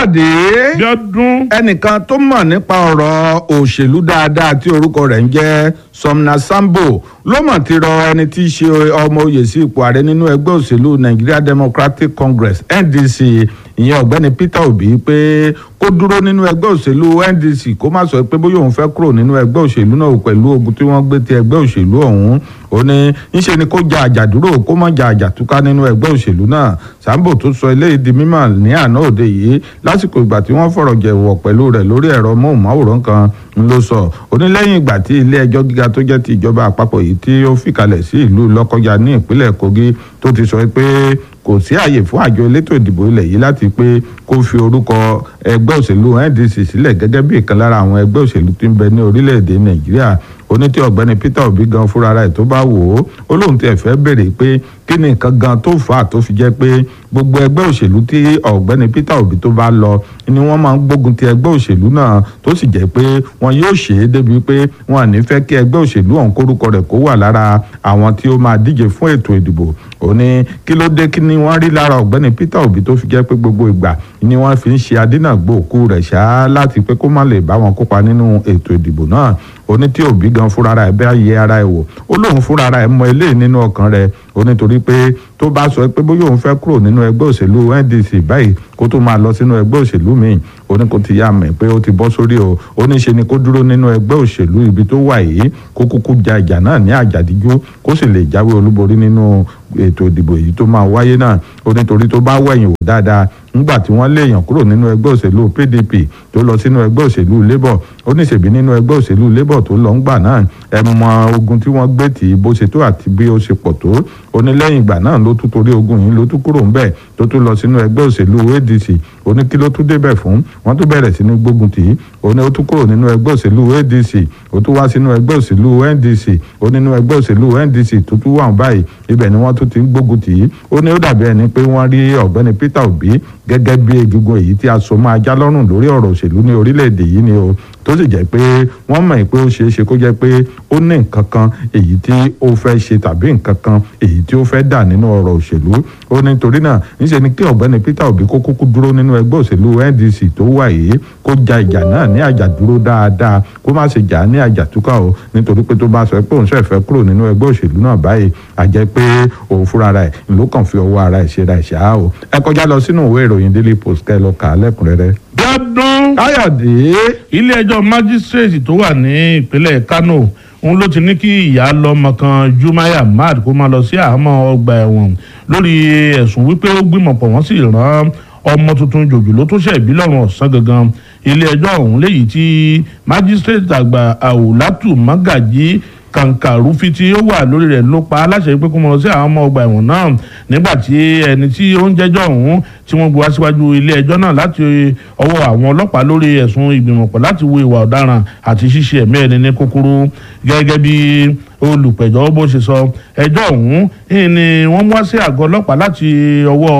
káyọ̀dé Bíọ́dún ẹnìkan tó mọ̀ nípa ọ̀rọ̀ òṣèlú dáadáa tí orúkọ rẹ̀ ń jẹ́ Somna Sambo ló mọ̀ ti rọ ẹni tí í ṣe ọmọ oyè sí ipò ààrẹ nínú ẹgbẹ́ òṣèlú Nigeria Democratic Congress NDC ìyẹn ọ̀gbẹ́ni Peter Obi pé kó dúró nínú ẹgbẹ́ òṣèlú NDC kó má sọ pé bóyá òun fẹ́ kúrò nínú ẹgbẹ́ òṣèlú náà pẹ̀lú ogun tí wọ́n gbé ti ẹgbẹ́ òṣèlú ọ̀hún ó ní ńṣe ni kó ja àjàdúró kó má ja àjàtúká nínú ẹgbẹ́ òṣèlú náà Sambo tó sọ eléyìí di mímọ̀ ní àná òde yìí lásìkò ìgbà tí wọ́n fọ̀rọ̀ jẹ̀wọ̀ pẹ̀lú rẹ̀ lórí ẹ̀rọ móhùnmáwòrán kan ń ló sọ ó ní lẹ́yìn ìgbà tí ilé ẹjọ́ gíga tó jẹ́ ti ìjọba àpapọ̀ yìí tí ó fìkàlẹ̀ sí ìlú Lọ́kọ́jà ní ìpínlẹ̀ Kogi tó ti sọ pé kò sí àyè fún àjọ elétò ìdìbò ilẹ̀ yìí láti pé kó fi orúkọ ẹgbẹ́ òṣèlú NDC sílẹ̀ gẹ́gẹ́ bí ìkan lára àwọn ẹgbẹ́ òṣèlú tí ń bẹ ní orílẹ̀-èdè Nàìjíríà oní tí ọ̀gbẹ́ni Peter Obi gan fúnra rẹ̀ tó bá wò ó ó lóun ti ẹ̀fẹ́ béèrè pé kí ni nǹkan gan tó fà á tó fi jẹ́ pé gbogbo ẹgbẹ́ òṣèlú tí ọ̀gbẹ́ni Peter Obi tó bá lọ ni wọ́n máa ń gbógun ti ẹgbẹ́ òṣèlú náà tó sì jẹ́ pé wọn yóò ṣe é débi pé wọn à ní fẹ́ kí ẹgbẹ́ òṣèlú ọ̀hún kórúkọ rẹ̀ kó wà lára àwọn tí ó máa díje fún ètò ìdìbò ó ní kí ló dé kí ni wọ́n rí lára ọ̀gbẹ́ni Peter Obi tó fi jẹ́ pé gbogbo ìgbà ni wọ́n fi ń ṣe adínàgbò òkú rẹ̀ ṣáá láti pé kó má lè bá wọn kópa nínú ètò ìdìbò náà ó ní tí Obi gan fúnra rẹ̀ bẹ́ẹ̀ yẹ ara ẹ̀ wò ó lóun fúnra rẹ̀ mọ eléyìí nínú ọkàn rẹ̀ ó nítorí pé tó bá sọ pé bóyá òun fẹ́ kúrò nínú ẹgbẹ́ òṣèlú NDC báyìí kó tó máa lọ sínú ẹgbẹ́ òṣèlú míì ó ní kó ti yá mọ̀ pé ó ti bọ́ sórí o ó ní ṣe ni kó dúró nínú ẹgbẹ́ òṣèlú ibi tó wà yìí kó kúkú ja ìjà náà ní àjàdíjú kó sì lè jáwé olúborí nínú ètò ìdìbò yìí tó máa wáyé náà ó nítorí tó bá wẹ̀yìn wò dáadáa nígbà tí wọ́n léèyàn kúrò nínú ẹgbẹ́ òṣèlú PDP tó lọ sínú ẹgbẹ́ òṣèlú Labour ó ní ṣèbí nínú ẹgbẹ́ òṣèlú Labour tó lọ ń gbà náà ẹ mọ ogun tí wọ́n gbé tì í bó ṣe tó àti bí ó ṣe pọ̀ tó ó ní lẹ́yìn ìgbà náà ló tún torí ogun yìí ló tún kúrò ńbẹ̀ tó tún lọ sínú ẹgbẹ́ òṣèlú ADC ó ní kí ló tún débẹ̀ fún wọ́n tún bẹ̀rẹ̀ sí ní gbógun tì í ó ní ó tún kúrò nínú ẹgbẹ́ òṣèlú ADC ó tún wá sínú ẹgbẹ́ òṣèlú NDC ó nínú ẹgbẹ́ òṣèlú NDC tó tún wà báyìí ibẹ̀ ni wọ́n tún ti ń gbógun tì í ó ní ó dàbí ẹni pé wọ́n rí ọ̀gbẹ́ni Peter Obi gẹ́gẹ́ bí egungun èyí tí a so máa já lọ́rùn lórí ọ̀rọ̀ òṣèlú ní orílẹ̀-èdè yìí ni o tó sì jẹ́ pé wọ́n mọ̀ pé ó ṣeé ṣe kó jẹ́ pé ó ní nǹkan kan èyí tí ó fẹ́ ṣe tàbí nǹkan kan èyí tí ó fẹ́ dà nínú ọ̀rọ̀ òṣèlú ó ní torí náà níṣẹ́ ni kí ọ̀gbẹ́ni Peter Obi kó kúkú dúró nínú ẹgbẹ́ òṣèlú NDC tó wà yìí kó ja ìjà náà ní àjàdúró dáadáa kó má ṣe jà ní àjàtúkà o nítorí pé tó bá sọ pé òun ṣe fẹ́ kúrò nínú ẹgbẹ́ òṣèlú náà báyìí a jẹ́ pé òun fúnra rẹ̀ ló kàn fi ọwọ́ ara ẹ̀ ṣe ra ìṣá o ẹ kọjá lọ sínú ìwé ìròyìn Daily Post kẹ́ ẹ lọ kà á lẹ́kùnrẹ́rẹ́. Bíọ́dún káyọ̀dé ilé ẹjọ́ májísírèètì tó wà ní ìpínlẹ̀ Kano òun ló ti ní kí ìyá lọ́mọ kan Jumaya Ahmad kó máa lọ sí àhámọ́ ọgbà ẹ̀wọ̀n lórí ẹ̀sùn wípé ó gbìmọ̀pọ̀ wọ́n sì rán ọmọ tuntun jòjòló tó ṣẹ̀ bí lọ́rùn ọ̀sán gangan ilé ẹjọ́ ọ̀hún léyìí tí májísírèètì àgbà Àwùlátù Mágàjí kàǹkàrúfi tí ó wà lórí rẹ̀ ló pa aláṣẹ pé kó mọ lọ sí àwọn ọmọ ọgbà ẹ̀wọ̀n náà nígbà tí ẹni tí ó ń jẹ́jọ́ ọ̀hún tí wọ́n gbé wá síwájú ilé ẹjọ́ náà láti ọwọ́ àwọn ọlọ́pàá lórí ẹ̀sùn ìgbìmọ̀pọ̀ láti wo ìwà ọ̀daràn àti ṣíṣe ẹ̀mí ẹni ní kúkúrú gẹ́gẹ́ bí olùpẹ̀jọ́ bó ṣe sọ ẹjọ́ ọ̀hún ni wọ́n mú wá sí àgọ́ ọlọ́pàá láti ọwọ́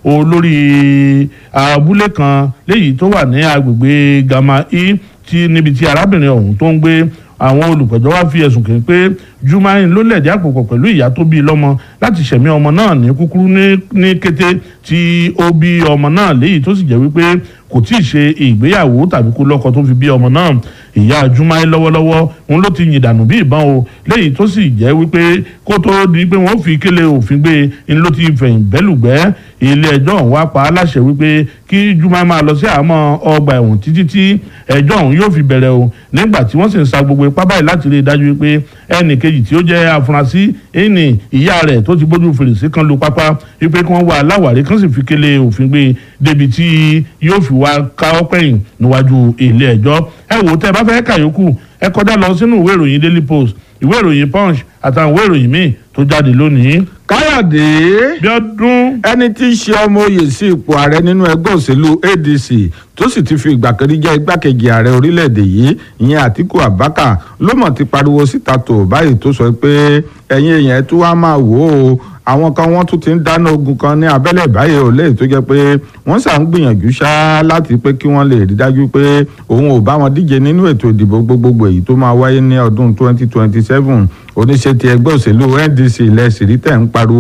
olórí abúlé kan léyìí tó wà ní agbègbè Gama i tí níbi tí arábìnrin ọ̀hún tó ń gbé àwọn olùpẹ̀jọ́ wá fi ẹ̀sùn kàn pé Jumain ló lẹ̀dí àpòpọ̀ pẹ̀lú ìyá tó bí lọ́mọ láti ṣẹ̀mí ọmọ náà ní kúkúrú ní kété tí ó bí ọmọ náà léyìí tó sì jẹ́ wípé kò tí ì ṣe ìgbéyàwó tàbí kó lọ́kọ tó fi bí ọmọ náà ìyá Jumain lọ́wọ́lọ́wọ́ òun ló ti yìn dànù bí ìbọn o léyìí tó sì jẹ́ wípé kó tó di pé wọ́n fi kélé òfin gbé e ló ti fẹ̀yìn bẹ́lùgbẹ́ ilé ẹjọ́ ọ̀hún wá pa á láṣẹ wípé kí Jumain máa lọ sí àhámọ́ ọgbà ẹ̀wọ̀n títí tí ẹjọ́ ọ̀hún yóò fi bẹ̀rẹ̀ o nígbà tí wọ́n sì ń sa gbogbo ipá báyìí láti rí i dájú wípé ẹnì kejì tí ó jẹ́ afurasí ẹni ìyá rẹ̀ tó ti bójú fèrèsé kan lu pápá wípé kí wọ́n wá aláwárí kan sì fi kélé òfin gbé e débi tí yóò fi wá káwọ́ pẹ̀yìn níwájú ilé ẹjọ́ ẹ wò ó tẹ́ ẹ bá fẹ́ kàyókù ẹ kọjá lọ sínú ìwé ìròyìn Daily Post ìwé ìròyìn Punch àtàwọn ìwé ìròyìn míì tó jáde lónìí. káyọ̀dé Bíọ́dún ẹni tí í ṣe ọmọ oyè sí ipò ààrẹ nínú ẹgbẹ́ òṣèlú ADC tó sì ti fi ìgbà kan rí jẹ́ igbákejì ààrẹ orílẹ̀-èdè yìí ìyẹn Àtíkù Abubakar ló mọ̀ ti pariwo síta tó báyìí tó sọ pé ẹ̀yin èèyàn ẹ̀ tó wá máa wò ó àwọn kan wọ́n tún ti ń dáná ogun kan ní abẹ́lẹ̀ báyìí ò léyìí tó jẹ́ pé wọ́n ṣà ń gbìyànjú ṣá láti pé kí wọ́n lè rí dájú pé òun ò bá wọn díje nínú ètò ìdìbò gbogbogbò èyí tó máa wáyé ní ọdún 2027 oníṣẹ́ ti ẹgbẹ́ òṣèlú NDC ilẹ̀ sìrìtẹ̀ ń pariwo ó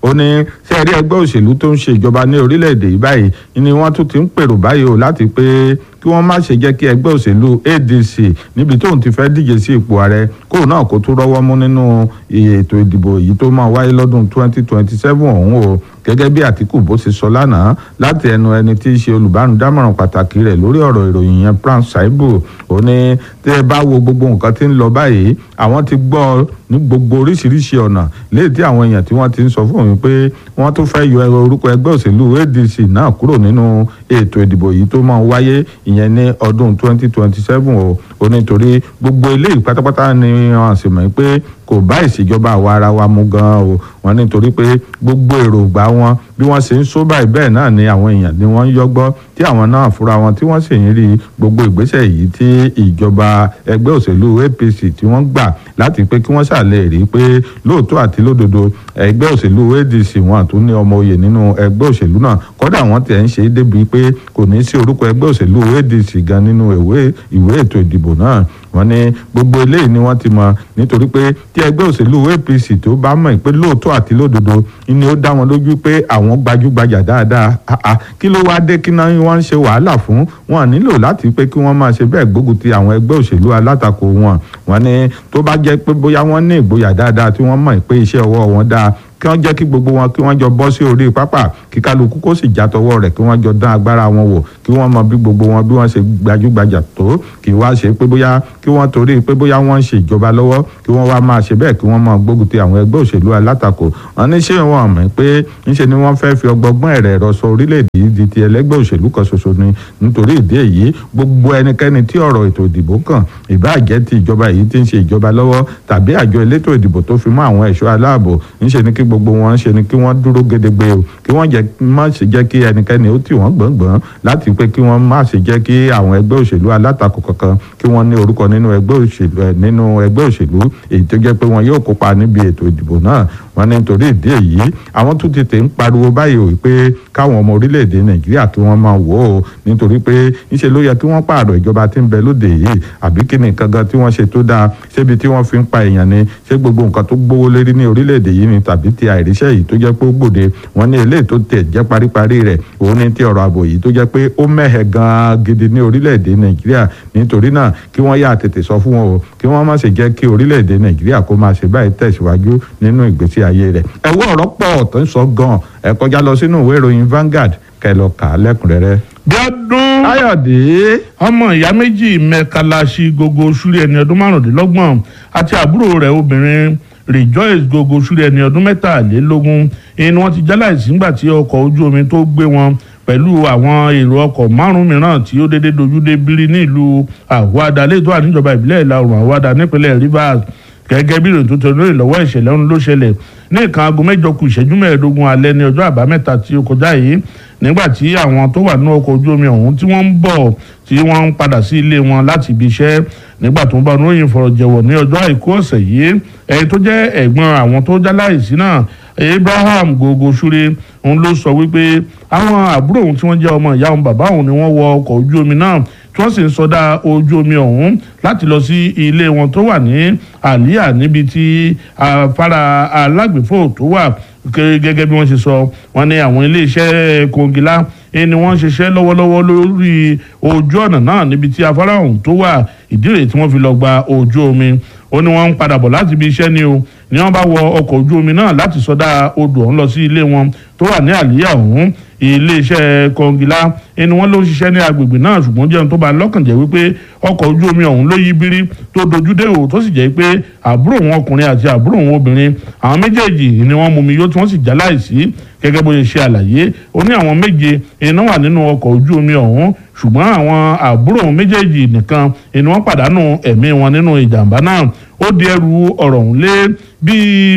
ó ní sẹ́ẹ̀rí ẹgbẹ́ òṣèlú tó ń ṣèjọba ní orílẹ̀-èdè yìí báyìí ni wọ́n tún ti ń pèrò báyìí o láti pé kí wọ́n má ṣe jẹ́ kí ẹgbẹ́ òṣèlú ADC níbi tóun ti fẹ́ díje sí ipò ààrẹ kóun náà kó tún rọ́wọ́ mú nínú ètò ìdìbò yìí tó máa wáyé lọ́dún 2027 ọ̀hún o gẹ́gẹ́ bí Àtíkù bó ṣe sọ lánàá láti ẹnu ẹni tí í ṣe olùbánudámọ̀ràn pàtàkì rẹ̀ lórí ọ̀rọ̀ ìròyìn yẹn Prince Saibu ó ní tí ẹ bá wo gbogbo nǹkan tí ń lọ báyìí àwọn ti gbọ́ ní gbogbo oríṣiríṣi ọ̀nà léyìí tí àwọn èèyàn tí wọ́n ti ń sọ fún òun pé wọ́n tún fẹ́ yọ orúkọ ẹgbẹ́ òṣèlú ADC náà kúrò nínú ètò ìdìbò yìí tó máa wáyé ìyẹn ní ọdún 2027 o ó nítorí gbogbo eléyìí pátápátá ni wọ́n sì mọ̀ pé kò bá ìṣèjọba àwa ara wa mu gan o wọ́n nítorí pé gbogbo èròǹgbà wọn bí wọ́n ṣe ń sọ báyìí bẹ́ẹ̀ náà ni àwọn èèyàn ni wọ́n ń yọgbọ́ tí àwọn náà fúnra wọn tí wọ́n sì ń rí gbogbo ìgbésẹ̀ yìí tí ìjọba ẹgbẹ́ òṣèlú APC tí wọ́n gbà láti pé kí wọ́n ṣàlẹ̀ rí pé lóòótọ́ àti lódodo ẹgbẹ́ òṣèlú ADC wọn tún ní ọmọ oyè nínú ẹgbẹ́ òṣèlú náà kódà wọ́n tẹ̀ ń ṣe é débi pé kò ní sí orúkọ ẹgbẹ́ òṣèlú ADC gan nínú ìwé ètò ìdìbò náà wọ́n ní gbogbo eléyìí ni wọ́n ti mọ̀ nítorí pé tí ẹgbẹ́ òṣèlú APC tó bá mọ̀ pé lóòótọ́ àti lódodo ni ó dá wọn lójú pé àwọn gbajúgbajà dáadáa kí ló wáá dé kí náà wọ́n ń ṣe wàhálà fún wọn nílò láti pé kí wọ́n máa ṣe bẹ́ẹ̀ gbógun ti àwọn ẹgbẹ́ òṣèlú alátakò wọn wọ́n ní tó bá jẹ́ pé bóyá wọ́n ní ìgboyà dáadáa tí wọ́n mọ̀ pé iṣẹ́ ọwọ́ wọn dáa kí wọ́n jẹ́ kí gbogbo wọn kí wọ́n jọ bọ́ sí orí pápá kí kálukú kó sì jàtọwọ́ rẹ̀ kí wọ́n jọ dán agbára wọn wò kí wọ́n mọ bí gbogbo wọn bí wọ́n ṣe gbajúgbajà tó kí wá ṣe pé bóyá kí wọ́n torí pé bóyá wọ́n ń ṣe ìjọba lọ́wọ́ kí wọ́n wá máa ṣe bẹ́ẹ̀ kí wọ́n máa gbógun ti àwọn ẹgbẹ́ òṣèlú alátakò wọn ní ṣé wọn mọ̀ pé ńṣe ni wọ́n fẹ́ fi ọgbọ́gbọ́n ẹ̀rẹ̀ ẹ̀rọ sọ orílẹ̀-èdè yìí di ti ẹlẹ́gbẹ́ òṣèlú kan ṣoṣo ni nítorí ìdí èyí gbogbo ẹnikẹ́ni tí ọ̀rọ̀ ètò ìdìbò kàn ìbáàjẹ́ ti ìjọba yìí ti ń ṣe ìjọba lọ́wọ́ tàbí àjọ elétò ìdìbò tó fi mọ́ àwọn ẹ̀ṣọ́ aláàbò ńṣe ni kí gbogbo wọn ṣe ni kí wọ́n dúró gedegbe o kí wọ́n jẹ́ má ṣe jẹ́ kí ẹnikẹ́ni ó tì wọ́n gbọ̀ngbọ̀n láti pé kí wọ́n má ṣe jẹ́ kí àwọn ẹgbẹ́ òṣèlú alátakò kankan kí wọ́n ní orúkọ nínú ẹgbẹ́ òṣèlú nínú ẹgbẹ́ òṣèlú èyí tó jẹ́ pé wọn yóò kópa níbi ètò ìdìbò náà wọ́n ní nítorí ìdí èyí àwọn tún tètè ń pariwo báyìí o pé káwọn ọmọ orílẹ̀-èdè nàìjíríà kí wọ́n máa wò ó nítorí pé ńṣe ló yẹ kí wọ́n pààrọ̀ ìjọba tí ń bẹ lóde yìí àbí kí ni nǹkan gan tí wọ́n ṣe tó dáa ṣébi tí wọ́n fi ń pa èèyàn ni ṣé gbogbo nǹkan tó gbówó lérí ní orílẹ̀-èdè yìí ni tàbí ti àìríṣẹ́ yìí tó jẹ́ pé ó gbòde wọ́n ní eléyìí tó tẹ̀ jẹ́ paríparí rẹ̀ òun ní ti ọ̀rọ̀ ààbò yìí tó jẹ́ pé ó mẹ́hẹ̀ gan-an gidi ní orílẹ̀-èdè nàìjíríà nítorí náà kí wọ́n yà tètè sọ fún wọn o kí wọ́n má ṣe jẹ́ kí orílẹ̀-èdè nàìjíríà kó máa ṣe báyìí tẹ̀síwájú nínú ìgbésí ayé rẹ̀ ẹ̀wọ́ ọ̀rọ̀ pọ̀ tó ń sọ gan-an ẹ kọjá lọ sínú ìwé ìròyìn Vanguard kẹ́ lọ kà á lẹ́kùnrẹ́rẹ́. Bíọ́dún Káyọ̀dé ọmọ ìyá méjì mẹ́kàláṣí gogo ṣúrí ẹni ọdún márùndínlọ́gbọ̀n àti àbúrò rẹ̀ obìnrin Rejoice gogo ṣúrí ẹni ọdún mẹ́tàlélógún ni wọ́n ti jáláìsí nígbà tí ọkọ̀ ojú omi tó gbé wọn pẹ̀lú àwọn èrò ọkọ̀ márùn-ún mìíràn tí ó dédé dojú dé bírí ní ìlú Àwàdà lẹ́tọ́ àníjọba ìbílẹ̀ ìlà oòrùn Àwàdà nípínlẹ̀ Rivers gẹ́gẹ́ bí ìròyìn tó tẹ lórí lọ́wọ́ ìṣẹ̀lẹ̀ ọ̀hún ló ṣẹlẹ̀ ní nǹkan aago mẹ́jọ kù ìṣẹ́jú mẹ́ẹ̀ẹ́dógún alẹ́ ní ọjọ́ àbámẹ́ta tí ó kọjá yìí nígbà tí àwọn tó wà nínú ọkọ̀ ojú omi ọ̀hún tí wọ́n ń bọ̀ tí wọ́n ń padà sí ilé wọn láti ibi iṣẹ́ nígbà tó ń bá oníròyìn fọ̀rọ̀ jẹ̀wọ̀ ní ọjọ́ àìkú ọ̀sẹ̀ yìí ẹni tó jẹ́ ẹ̀gbọ́n àwọn tó já láìsí náà Abraham gogo ṣúre òun ló sọ wípé àwọn àbúrò òun tí wọ́n jẹ́ ọmọ ìyá òun bàbá òun ni wọ́n wọ ọkọ̀ ojú omi náà tí wọ́n sì ń sọdá ojú omi ọ̀hún láti lọ sí ilé wọn tó wà ní àlíyà níbi tí afárá alágbèfò tó wà gẹ́gẹ́ bí wọ́n ṣe sọ wọ́n ní àwọn iléeṣẹ́ kòǹgìlá ni wọ́n ṣiṣẹ́ lọ́wọ́lọ́wọ́ lórí ojú ọ̀nà náà níbi tí afárá ọ̀hún tó wà ìdí rèé tí wọ́n fi lọ gba ojú omi ó ní wọ́n ń padà bọ̀ láti ibi iṣẹ́ ni o ni wọ́n bá wọ ọkọ̀ ojú omi náà láti sọdá odò ọ̀hún lọ sí ilé wọn tó wà ní àlíyà ọ̀hún iléeṣẹ́ kọngilá ẹni wọ́n ló ń ṣiṣẹ́ ní agbègbè náà ṣùgbọ́n jẹun tó bá lọ́kàn jẹ́ wípé ọkọ̀ ojú omi ọ̀hún ló yí bírí tó dojú dé o tó sì jẹ́ pé àbúrò wọn ọkùnrin àti àbúrò wọn obìnrin àwọn méjèèjì ni wọ́n mumi yó tí wọ́n sì já láìsí gẹ́gẹ́ bó ṣe ṣe àlàyé ó ní àwọn méje iná wà nínú ọkọ̀ ojú omi ọ̀hún ṣùgbọ́n àwọn àbúrò wọn méjèèjì nìkan ni wọ́n pàdánù ẹ̀mí wọn nínú ìjàmbá náà ó di ẹrù ọ̀rọ̀ ọ̀hún lé bí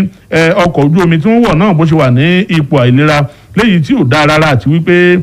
ọkọ̀ ojú omi tí wọ́n wọ̀ náà bó ṣe wà ní ipò àìlera léyìí tí ò dáa rárá àti wípé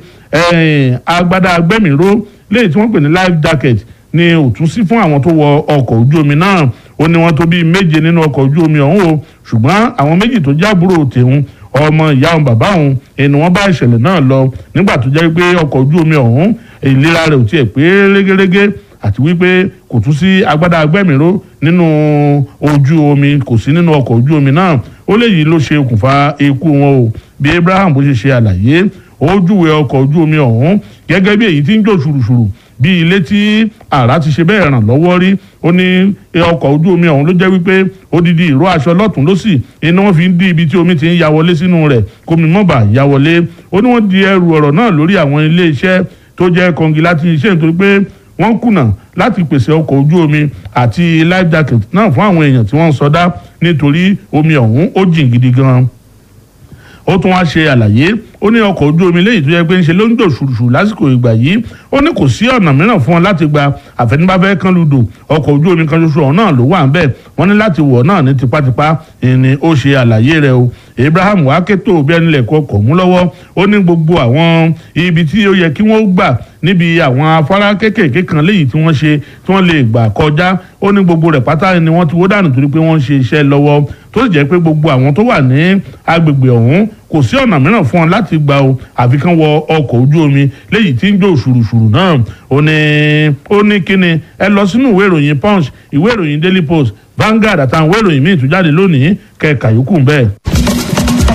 agbádá agbẹ́mìíró léyìí tí wọ́n pè ní life jacket ni ò tún sí fún àwọn tó wọ ọkọ̀ ojú omi náà ó ní wọ́n tó bíi méje nínú ọkọ̀ ojú omi ọ̀hún o ṣùgbọ́n àwọn méjì tó jábúrò tèun ọmọ ìyá òun bàbá òun ẹni wọ́n bá ìṣẹ̀lẹ̀ náà lọ nígbà tó jẹ́ pé ọkọ̀ ojú omi ọ̀hún ìlera rẹ̀ ò tiẹ̀ pé régérégé àti wípé kò tún sí agbádá agbẹ́mìíró nínú ojú omi kò sí nínú ọkọ̀ ojú omi náà ó léyìí ló ṣe okùnfà ikú wọn o bí Abraham bó ṣe ṣe àlàyé ó júwe ọkọ̀ ojú omi ọ̀hún gẹ́gẹ́ bí èyí tí ń jò ṣùrùṣùrù bí ilé tí àrá ti ṣe bẹ́ẹ̀ ràn lọ́wọ́ rí ó ní ọkọ̀ ojú omi ọ̀hún ló jẹ́ wípé odidi ìró aṣọ lọ́tún lọ́sì iná wọn fi ń dí ibi tí omi ti ń ya wọlé sínú rẹ̀ kómi mọ́bà ya wọlé ó ní wọ́n di ẹrù ọ̀rọ̀ náà lórí àwọn ilé iṣẹ́ tó jẹ́ kọngi láti iṣẹ́ nítorí pé wọ́n kùnà láti pèsè ọkọ̀ ojú omi àti life jacket náà fún àwọn èèyàn tí wọ́n ń sọdá nítorí omi ọ̀hún ó jìn gidi gan-an ó tún wá ṣe àlàyé ó ní ọkọ̀ ojú omi léyìí tó yẹ pé ń ṣe ló ń dò ṣùrùṣù lásìkò ìgbà yìí ó ní kò sí ọ̀nà mìíràn fún wọn láti gba àfẹnibáfẹ́ kan lùdò ọkọ̀ ojú omi kan ṣoṣo ọ̀hún náà ló wà ń bẹ̀ wọ́n ní láti wọ̀ náà ní tipátipá ni ó ṣe àlàyé rẹ̀ o Abraham wá kétò bí ẹni lẹ̀kọ́ ọkọ̀ mú lọ́wọ́ ó ní gbogbo àwọn ibi tí ó yẹ kí wọ́n gbà níbi àwọn afárá kéékèèké kan léyìí tí wọ́n ṣe tí wọ́n lè gbà kọjá ó ní gbogbo rẹ̀ pátá ni wọ́n ti wó dànù torí pé wọ́n ń ṣe iṣẹ́ lọ́wọ́ tó sì jẹ́ pé gbogbo àwọn tó wà ní agbègbè ọ̀hún kò sí ọ̀nà mìíràn fún wọn láti gba o àfi kán wọ ọkọ̀ ojú omi léyìí tí ń jó ṣùrùṣùrù náà ó ní ó ní kíni ẹ lọ sínú ìwé ìròyìn punch ìwé ìròyìn daily post Vanguard àtàwọn ìwé ìròyìn míì tó jáde lónìí kẹka yòókù bẹ́ẹ̀.